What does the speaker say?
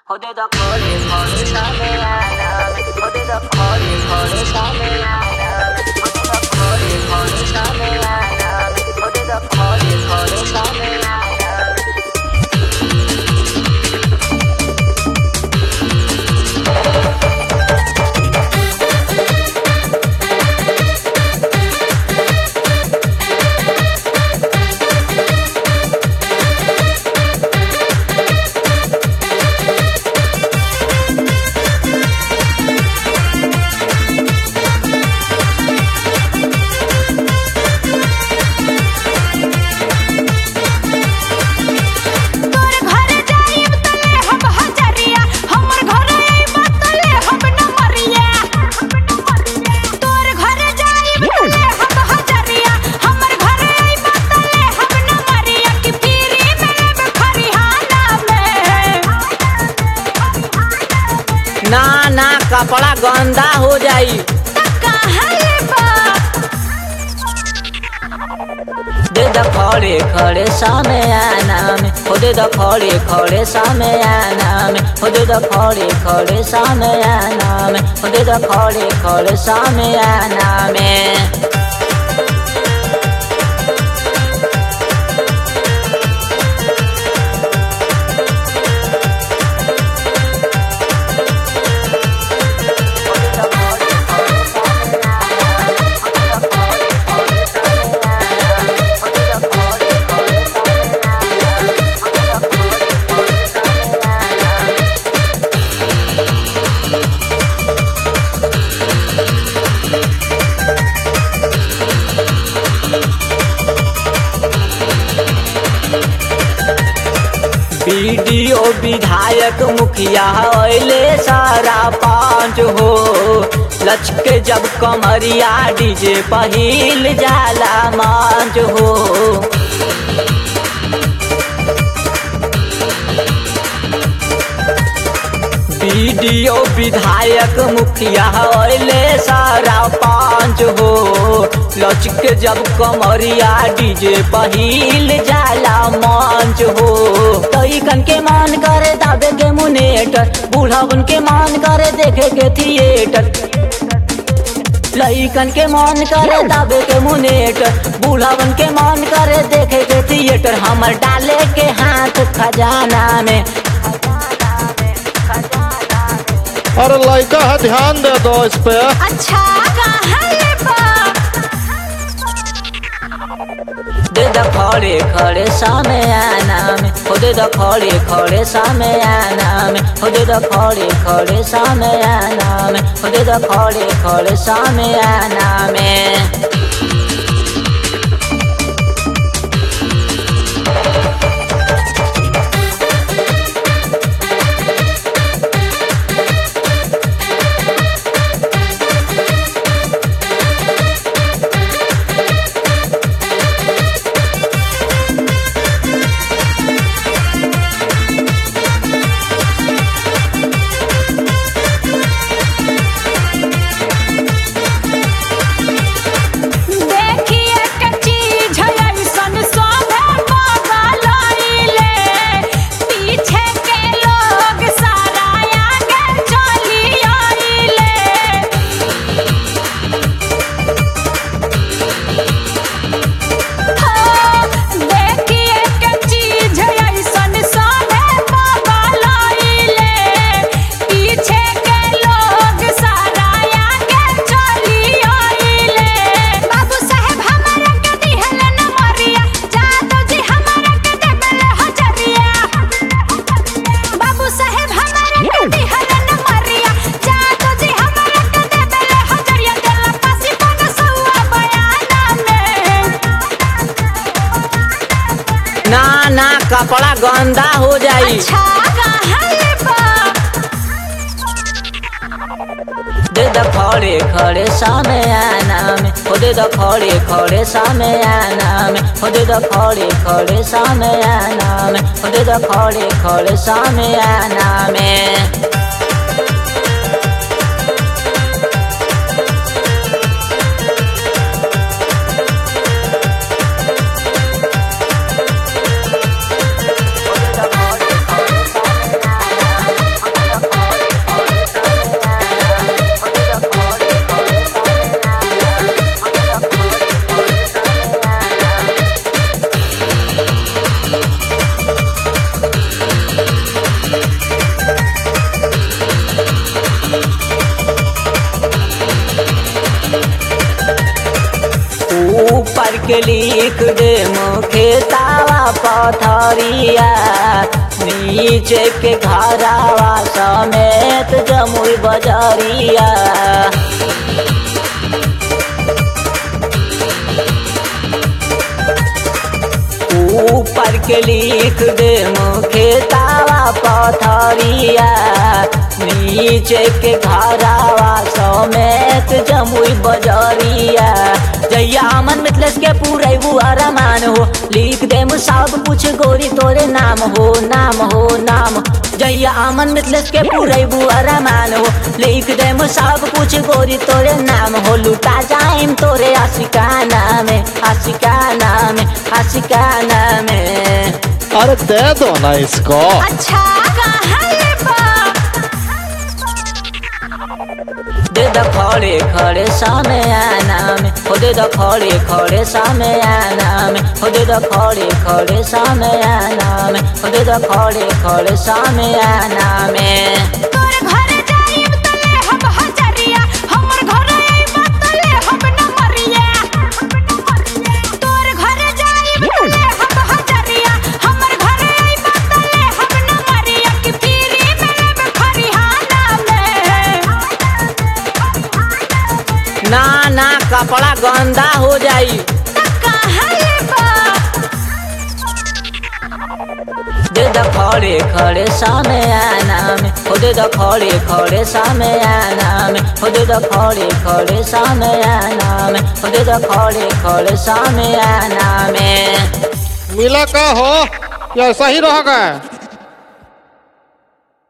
Hode da kore kore same aname Hode da kore kore same aname Hode da kore kore same aname Hode da kore kore same aname तोर घर जाइब त लेहब हजरिया हमर घर आइब त लेहब नमरिया तोर घर जाइब त लेहब हजरिया हमर घर आइब त लेहब नमरिया कि पीरी में लेब खरिहाना में ना ना कपड़ा गंदा हो जाई त काहे लेबा दे द खड़े खड़े सामे आना में हो दे द खड़े खड़े सामे आना में हो दे द खड़े खड़े सामे आना में हो दे द खड़े खड़े सामे आना में बीडीओ विधायक मुखिया अले सारा पांच हो लचके जब कमरिया डीजे पहिल जाला मांझ हो बीडीओ विधायक मुखिया अले सारा पांच हो लचके जब कमरिया डीजे पहिल जाला मंच हो तईकन के मान करे दाबे के मुनेटर बूढ़ावन के मान करे देखे के थिएटर लईकन के मान करे दाबे के मुनेटर बूढ़ावन के मान करे देखे के थिएटर हमर डाले के हाथ खजाना में अरे लड़का है ध्यान दे दो इस पे अच्छा काहे लेबा दे द खड़े खड़े सामे आना में हो दे द खड़े खड़े सामे आना में हो दे द खड़े खड़े सामे आना में हो दे द खड़े खड़े सामे आना में देखिए कच्ची झलैसन सोभे बगलैले पीछे के लोग सारा आगे चली आइले हो देखिए कच्ची झलैसन सोभे बगलैले पीछे के लोग सारा आगे चली आइले बाबू साहेब हमरा के दिहल नमरिया जादव जी हमरा के देबल हजरिया बाबू साहेब हमरा के दिहल नमरिया जादव जी हमरा के देबल हजरिया देला पासी पन सौआ बयाना में ना ना कपड़ा गंदा हो जाई अच्छा काहे लेबा दे द खड़े खड़े सामे आना में हो दे द खड़े खड़े सामे आना में हो दे द खड़े खड़े सामे आना में हो दे द खड़े खड़े सामे आना में के लिख दे मुखे तावा पथरिया नीचे के घरावा समेत जमुई बजरिया ऊपर के लिख दे मुखे तावा पथरिया नीचे के घरावा समेत जमुई बजरिया जैया अमन मिथलेस के पूरे वो अरमान हो लिख दे सब कुछ गोरी तोरे नाम हो नाम हो नाम जैया अमन मिथलेस के पूरे वो अरमान हो लिख दे सब कुछ गोरी तोरे नाम हो लुटा जाइम तोरे आशिकाना में आशिकाना में आशिकाना में अरे दे दो ना इसको अच्छा कहाँ ले बा दे द खड़े खड़े सामे आना में हो दे द खड़े खड़े सामे आना में हो दे द खड़े खड़े सामे आना में हो दे द खड़े खड़े सामे आना में तोर घर जाइब तले हम हजरिया हमर घर आइब तले हम नमरिया तोर घर जाइब तले हम हजरिया हमर घर आइब तले हम नमरिया कि पीरी में खरिहाना में ना ना कपड़ा गंदा हो जाई कहाँ ले बा दे द खड़े खड़े सामे आना में हो दे द खड़े खड़े सामे आना में हो दे द खड़े खड़े सामे आना में हो दे द खड़े खड़े सामे आना में मिला का हो या ऐसा ही रह गए